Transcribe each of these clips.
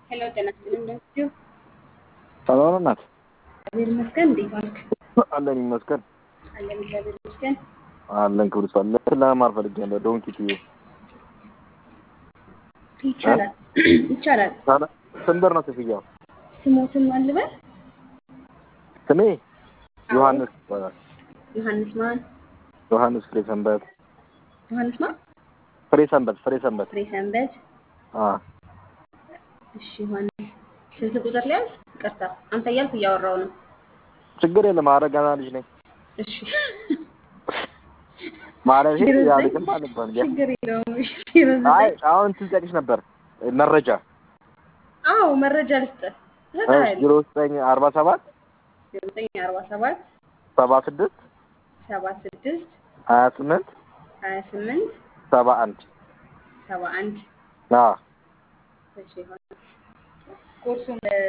ሄሎ ጤና ይስጥልኝ እንደምትዩ ሰላም ነው እናት? እግዚአብሔር ይመስገን። እንዴት ዋልክ? አለን ይመስገን አለን እግዚአብሔር ይመስገን። አለን ክብር ይስፋ። ለመማር ፈልጌ ነበር ዶንኪ ቲዩ ይቻላል ይቻላል። ስንት ብር ነው ክፍያው? ስሞትን ማን ልበል? ስሜ አዎ። ዮሐንስ ይባላል። ዮሐንስ ማን? ዮሐንስ ፍሬ ሰንበት ዮሐንስ ማን? ፍሬ ሰንበት ፍሬ ሰንበት ፍሬ ሰንበት። አ እሺ ዮሐንስ ስልክ ቁጥር ሊያዝ? ይቅርታ አንተ እያልኩ እያወራው ነው። ችግር የለም። ኧረ ገና ልጅ ነኝ እሺ ማለት ዜሮ ዘጠኝ ያልቅም አልባል ችግር የለውም። እሺ ዜሮ አይ ዘጠኝ አሁን እንትን ልጠይቅሽ ነበር መረጃ አዎ መረጃ ልስጥህ እሰጥሃለሁ። ዜሮ ዘጠኝ አርባ ሰባት ዜሮ ዘጠኝ አርባ ሰባት ሰባ ስድስት ሰባ ስድስት ሀያ ስምንት ሀያ ስምንት ሰባ አንድ ሰባ አንድ አ እሺ ዮሐንስ ኮርሱን እ፣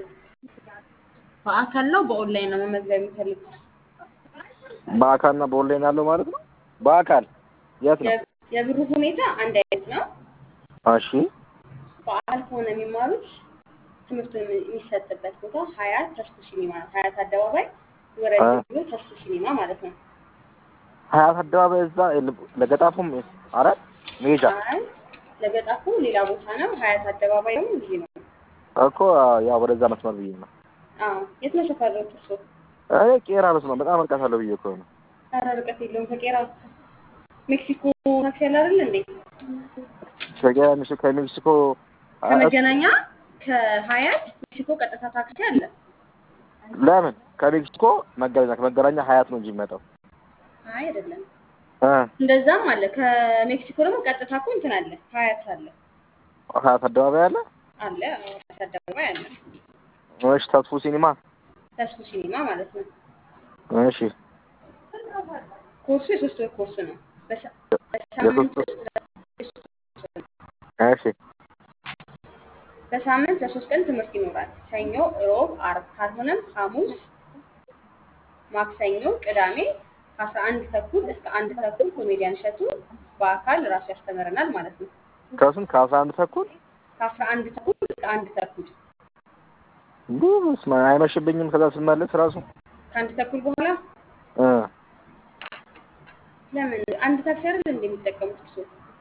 በአካል ነው በኦንላይን ነው መመዝገብ የሚፈልጉት? በአካልና በኦንላይን ያለው ማለት ነው። በአካል የት ነው? የ- የብሩ ሁኔታ አንድ አይነት ነው። እሺ በአካል ከሆነ የሚማሩት ትምህርቱ የሚሰጥበት ቦታ ሀያት ተስፉ ሲኒማ ነው። ሀያት አደባባይ ወረድ አ ብሎ ተስፉ ሲኒማ ማለት ነው። ሀያት አደባባይ እዛ ለገጣፉም አራት ሜጃ አይ ለገጣፉ ሌላ ቦታ ነው። ሀያት አደባባይ ደግሞ ልዩ ነው። እኮ ያው ወደዛ መስመር ብዬ ነው። አዎ የት ነው ሰፈሮት እርሶ? እኔ ቄራ መስመር በጣም ርቀት አለው ብዬ እኮ ነው። ኧረ ርቀት የለውም። ከቄራ ሜክሲኮ ታክሲ ያለ አይደል እንዴ? ከቄራ ሚስ- ከሜክሲኮ አ- ከመገናኛ ከሀያት ሜክሲኮ ቀጥታ ታክሲ አለ። ለምን ከሜክሲኮ መገናኛ ከመገናኛ ሀያት ነው እንጂ የሚመጣው አይ አይደለም፣ እ እንደዛም አለ። ከሜክሲኮ ደግሞ ቀጥታ እኮ እንትን አለ፣ ሀያት አለ ሀያት አደባባይ አለ። አለ አዎ፣ ሀያት አደባባይ አለ። እሺ ተስፉ ሲኒማ ተስፉ ሲኒማ ማለት ነው። እሺ ኮርሱ የሶስት ወር ኮርስ ነው። በሳ- በሳምንት የሶስት ውስጥ ለሶስት ወር እሺ በሳምንት ለሶስት ቀን ትምህርት ይኖራል። ሰኞ፣ ሮብ፣ አርብ ካልሆነም ሐሙስ፣ ማክሰኞ፣ ቅዳሜ ከአስራ አንድ ተኩል እስከ አንድ ተኩል ኮሜዲያን እሸቱ በአካል ራሱ ያስተምረናል ማለት ነው። ከስንት ከአስራ አንድ ተኩል ከአስራ አንድ ተኩል እስከ አንድ ተኩል ብዙ አይመሽብኝም። ከዛ ስመለስ ራሱ ከአንድ ተኩል በኋላ እ ለምን አንድ ታክሲ አይደል እንደሚጠቀሙት እርሶ?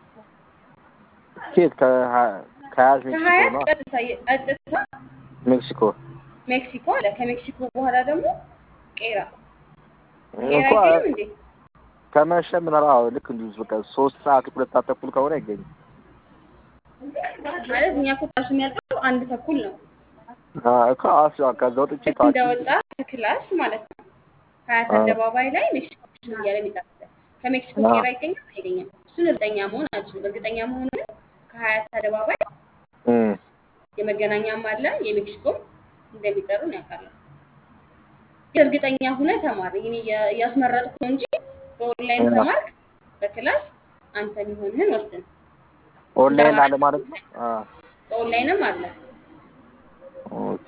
ኬት ከሀ- ከሀያት ሜክሲኮ ከሀያት ነው ቀጥታ ቀጥታ ሜክሲኮ ሜክሲኮ አለ። ከሜክሲኮ በኋላ ደግሞ ቄራ ቄራ እኮ አይገኝም እንዴ? ከመሸ ምን አዎ ልክ እንዲሁ በቃ ሶስት ሰዓት ሁለት ሰዓት ተኩል ከሆነ አይገኝም። ማለት እኛ እኮ ክላሱ የሚያልቀው አንድ ተኩል ነው። አ እኮ አስባ ከዛ ወጥቼ ልክ ታክሲ እንደወጣ ከክላስ ማለት ነው ሀያት አ አደባባይ ላይ ሜክሲኮ እያለ ይጠራል። ከሜክሲኮ አ ቄራ ይገኛል አይገኝም? እሱን እርግጠኛ መሆን አልችልም። እርግጠኛ መሆን ግን ከሀያት አደባባይ እም የመገናኛም አለ የሜክሲኮም እንደሚጠሩ ያውቃለሁ። እርግጠኛ ሁነ ተማር። ይህን እያስመረጥኩ ነው እንጂ በኦንላይን አ ተማርክ በክላስ አንተ የሚሆንህን ወስን። እንደ ኦንላይን አለ አማራጭ ማለት ነው። አ በኦንላይንም አለ። ኦኬ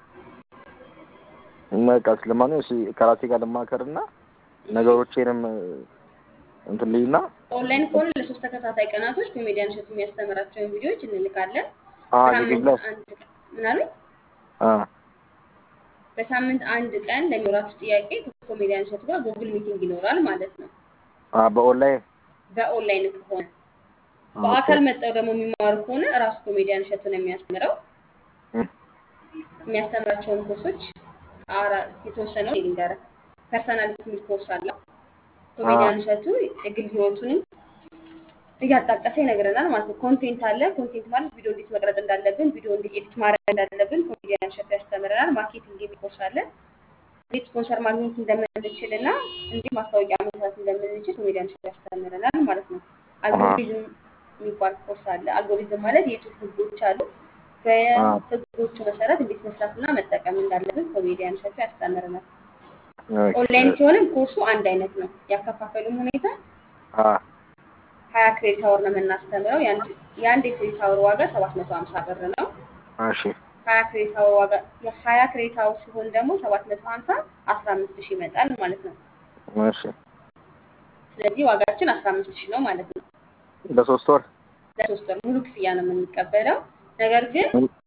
በቃ ስለማንኛውም እሺ ከራሴ ጋር ልማከርና ነገሮቼንም እንትን ልይና ኦንላይን ከሆነ ለሶስት ተከታታይ ቀናቶች ኮሜዲያን እሸቱ የሚያስተምራቸውን ቪዲዮዎች እንልካለን። አ ዩቲዩብ በሳምንት ላይ አንድ ቀን ምን አሉኝ? አ በሳምንት አንድ ቀን ለሚኖራችሁ ጥያቄ ከኮሜዲያን እሸቱ ጋር ጉግል ሚቲንግ ይኖራል ማለት ነው። አ በኦንላይን በኦንላይን ከሆነ ኦኬ በአካል መጠው ደግሞ የሚማሩ ከሆነ እራሱ ኮሜዲያን እሸቱ ነው የሚያስተምረው። እም የሚያስተምራቸውን ኮርሶች አራ- የተወሰነው ልንገር። ፐርሰናሊቲ የሚል ኮርስ አለው። አ ኮሜዲያን እሸቱ የግል ህይወቱንም እያጣቀሰ ይነግረናል ማለት ነው። ኮንቴንት አለ። ኮንቴንት ማለት ቪዲዮ እንዴት መቅረጽ እንዳለብን፣ ቪዲዮ እንዴት ኤዲት ማድረግ እንዳለብን ኮሜዲያን እሸቱ ያስተምረናል። ማርኬቲንግ የሚል ኮርስ አለ። እንዴት ስፖንሰር ማግኘት እንደምንችል እና እንዴት ማስታወቂያ መስራት እንደምንችል ኮሜዲያን እሸቱ ያስተምረናል ማለት ነው። አ አልጎሪዝም የሚባል ኮርስ አለ። አልጎሪዝም ማለት የዩቱብ ህጎች አሉ። አ በህጎቹ መሰረት እንዴት መስራትና መጠቀም እንዳለብን ኮሜዲያን እሸቱ ያስተምረናል። ኦኬ ኦንላይን ሲሆንም ኮርሱ አንድ አይነት ነው። ያከፋፈሉም ሁኔታ አ ሀያ ክሬዲት አወር ነው የምናስተምረው። የአንድ የአንድ የክሬዲት አወር ዋጋ ሰባት መቶ ሀምሳ ብር ነው። እሺ ሀያ ክሬዲት አወር ዋጋ የሀያ ክሬዲት አወር ሲሆን ደግሞ ሰባት መቶ ሀምሳ አስራ አምስት ሺህ ይመጣል ማለት ነው። እሺ ስለዚህ ዋጋችን አስራ አምስት ሺህ ነው ማለት ነው። ለሶስት ወር ለሶስት ወር ሙሉ ክፍያ ነው የምንቀበለው። ነገር ግን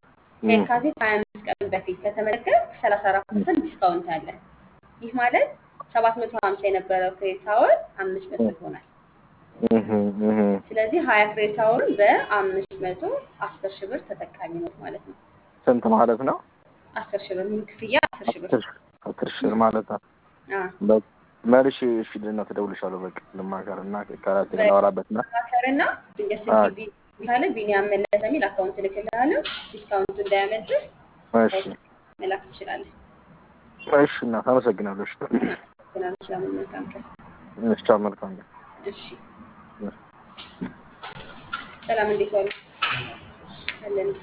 ከየካቲት ሀያ አምስት ቀን በፊት ከተመዘገብክ ሰላሳ አራት ፐርሰንት ዲስካውንት አለ። ይህ ማለት ሰባት መቶ ሀምሳ የነበረው ክሬዲት አወር አምስት መቶ ይሆናል። እህ እህ ስለዚህ ሀያ ክሬዲት አወርን በአምስት መቶ አስር ሺህ ብር ተጠቃሚ ነው ማለት ነው። ስንት ማለት ነው? አስር ሺህ ብር ሙሉ ክፍያ አስር ሺህ ብር አስር አስር ሺህ ብር ማለት ነው። አዎ። በ- መልሼ እሺ ልና ትደውልሻለሁ። በቃ ልማከር እና ከራሴ ጋር ላወራበት እና ማከርና ድንገት አዎ። ስልክ ቢ ካለ ቢኒያም መለሰ የሚል አካውንት እልክልሃለሁ። ዲስካውንቱ እንዳያመልጥህ እሺ መላክ ትችላለህ። እሺ እናት አመሰግናለሁ። እሺ ግን ሰላም መልካም ቀን። እሺ ቻው፣ መልካም ነው። እሺ ሰላም፣ እንዴት ዋሉ? አለን